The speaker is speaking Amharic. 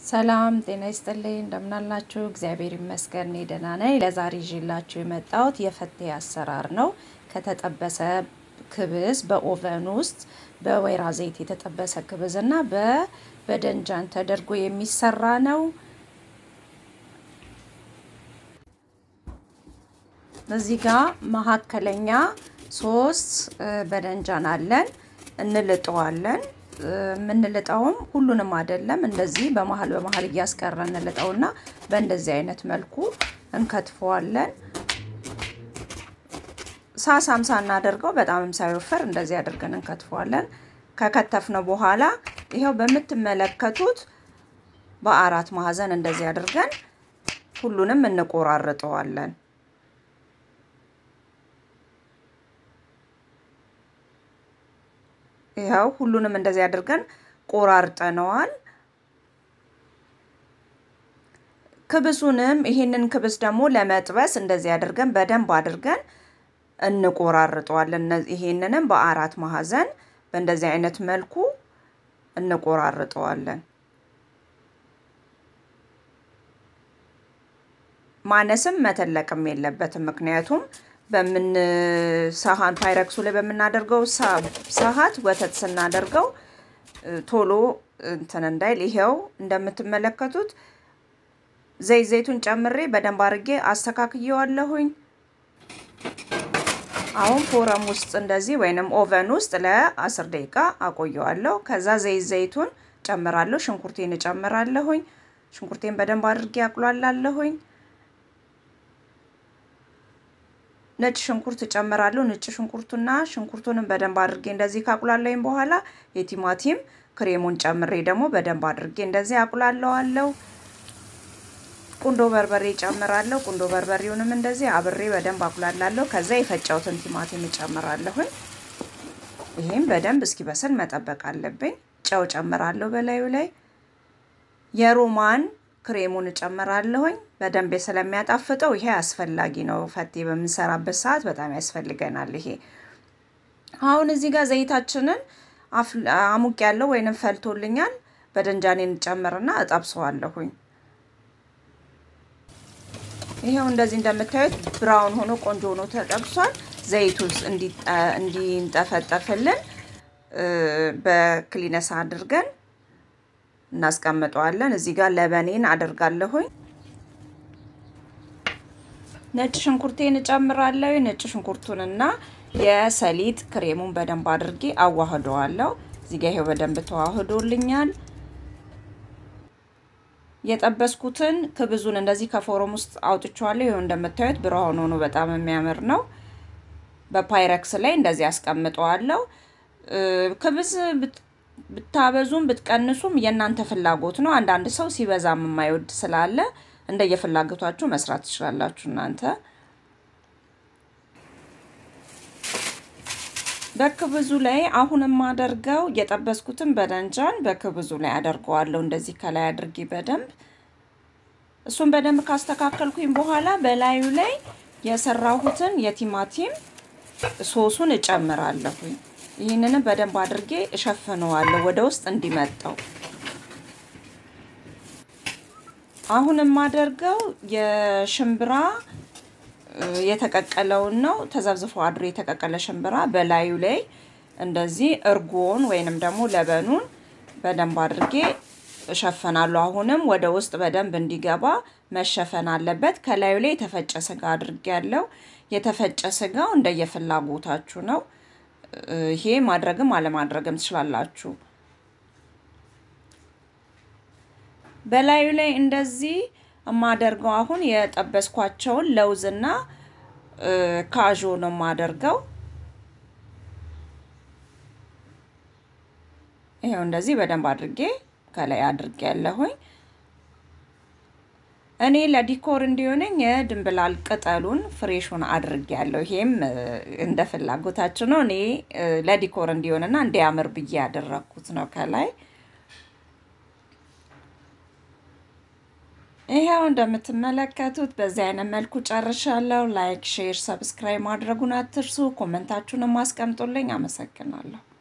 ሰላም ጤና ይስጥልኝ እንደምናላችሁ፣ እግዚአብሔር ይመስገን እኔ ደህና ነኝ። ለዛሬ ይዤላችሁ የመጣሁት የፈቴ አሰራር ነው። ከተጠበሰ ክብዝ በኦቨን ውስጥ በወይራ ዘይት የተጠበሰ ክብዝ እና በበደንጃን ተደርጎ የሚሰራ ነው። እዚህ ጋር መካከለኛ ሶስት በደንጃን አለን። እንልጠዋለን የምንልጠውም ሁሉንም አይደለም። እንደዚህ በመሀል በመሀል እያስቀረ እንልጠውና በእንደዚህ አይነት መልኩ እንከትፈዋለን። ሳሳም ሳናደርገው በጣምም ሳይወፈር እንደዚህ አድርገን እንከትፈዋለን። ከከተፍነው በኋላ ይኸው በምትመለከቱት በአራት ማዕዘን እንደዚህ አድርገን ሁሉንም እንቆራርጠዋለን። ይኸው ሁሉንም እንደዚህ አድርገን ቆራርጠነዋል። ክብሱንም ይሄንን ክብስ ደግሞ ለመጥበስ እንደዚህ አድርገን በደንብ አድርገን እንቆራርጠዋለን። ይሄንንም በአራት ማዕዘን በእንደዚህ አይነት መልኩ እንቆራርጠዋለን። ማነስም መተለቅም የለበትም። ምክንያቱም በምን ሳህን ፓይረክሱ ላይ በምናደርገው ሰዓት ወተት ስናደርገው ቶሎ እንትን እንዳይል ይሄው እንደምትመለከቱት ዘይት ዘይቱን ጨምሬ በደንብ አድርጌ አስተካክየዋለሁኝ። አሁን ፎረም ውስጥ እንደዚህ ወይንም ኦቨን ውስጥ ለአስር ደቂቃ አቆየዋለሁ። ከዛ ዘይት ዘይቱን ጨምራለሁ። ሽንኩርቴን እጨምራለሁኝ። ሽንኩርቴን በደንብ አድርጌ አቁላላለሁኝ። ነጭ ሽንኩርት እጨምራለሁ። ነጭ ሽንኩርቱና ሽንኩርቱንም በደንብ አድርጌ እንደዚህ ካቁላለኝ በኋላ የቲማቲም ክሬሙን ጨምሬ ደግሞ በደንብ አድርጌ እንደዚህ አቁላለዋለሁ። ቁንዶ በርበሬ እጨምራለሁ። ቁንዶ በርበሬውንም እንደዚህ አብሬ በደንብ አቁላላለሁ። ከዛ የፈጨውትን ቲማቲም እጨምራለሁኝ። ይሄም በደንብ እስኪበስል መጠበቅ አለብኝ። ጨው ጨምራለሁ በላዩ ላይ የሮማን ክሬሙን እጨምራለሁኝ በደንብ ስለሚያጣፍጠው ይሄ አስፈላጊ ነው። ፈቴ በምንሰራበት ሰዓት በጣም ያስፈልገናል። ይሄ አሁን እዚህ ጋር ዘይታችንን አሙቅ ያለው ወይንም ፈልቶልኛል። በደንጃኔን ጨምርና እጠብሰዋለሁኝ። ይሄው እንደዚህ እንደምታዩት ብራውን ሆኖ ቆንጆ ሆኖ ተጠብሷል። ዘይቱ እንዲንጠፈጠፍልን በክሊነስ አድርገን እናስቀምጠዋለን። እዚህ ጋር ለበኔን አደርጋለሁኝ። ነጭ ሽንኩርቴን እጨምራለሁ። ነጭ ሽንኩርቱንና የሰሊጥ ክሬሙን በደንብ አድርጌ አዋህደዋለሁ። እዚህ ጋር ይሄው በደንብ ተዋህዶልኛል። የጠበስኩትን ክብዙን እንደዚህ ከፎረም ውስጥ አውጥቼዋለሁ። ይኸው እንደምታዩት ብርሃን ሆኖ በጣም የሚያምር ነው። በፓይረክስ ላይ እንደዚህ አስቀምጠዋለሁ። ክብዝ ብታበዙም ብትቀንሱም የእናንተ ፍላጎት ነው። አንዳንድ ሰው ሲበዛም የማይወድ ስላለ እንደየፍላጎታችሁ መስራት ትችላላችሁ እናንተ። በክብዙ ላይ አሁን የማደርገው የጠበስኩትን በደንጃን በክብዙ ላይ አደርገዋለሁ። እንደዚህ ከላይ አድርጌ በደንብ እሱን በደንብ ካስተካከልኩኝ በኋላ በላዩ ላይ የሰራሁትን የቲማቲም ሶሱን እጨምራለሁኝ። ይህንንም በደንብ አድርጌ እሸፍነዋለሁ ወደ ውስጥ እንዲመጣው። አሁን የማደርገው የሽምብራ የተቀቀለውን ነው። ተዘብዝፎ አድሮ የተቀቀለ ሽምብራ በላዩ ላይ እንደዚህ እርጎን ወይንም ደግሞ ለበኑን በደንብ አድርጌ እሸፈናለሁ። አሁንም ወደ ውስጥ በደንብ እንዲገባ መሸፈን አለበት። ከላዩ ላይ የተፈጨ ስጋ አድርጌ ያለው የተፈጨ ስጋው እንደየፍላጎታችሁ ነው። ይሄ ማድረግም አለማድረግም ትችላላችሁ። በላዩ ላይ እንደዚህ የማደርገው አሁን የጠበስኳቸውን ለውዝና ካዦ ነው የማደርገው። ይኸው እንደዚህ በደንብ አድርጌ ከላይ አድርጌ ያለሁኝ። እኔ ለዲኮር እንዲሆነኝ የድንብላል ቅጠሉን ፍሬሹን አድርጌ ያለሁ። ይሄም እንደ ፍላጎታችሁ ነው። እኔ ለዲኮር እንዲሆንና እንዲያምር ብዬ ያደረግኩት ነው ከላይ ይሄው እንደምትመለከቱት በዚህ አይነት መልኩ ጨርሻለሁ። ላይክ፣ ሼር፣ ሰብስክራይብ ማድረጉን አትርሱ። ኮመንታችሁንም አስቀምጡልኝ። አመሰግናለሁ።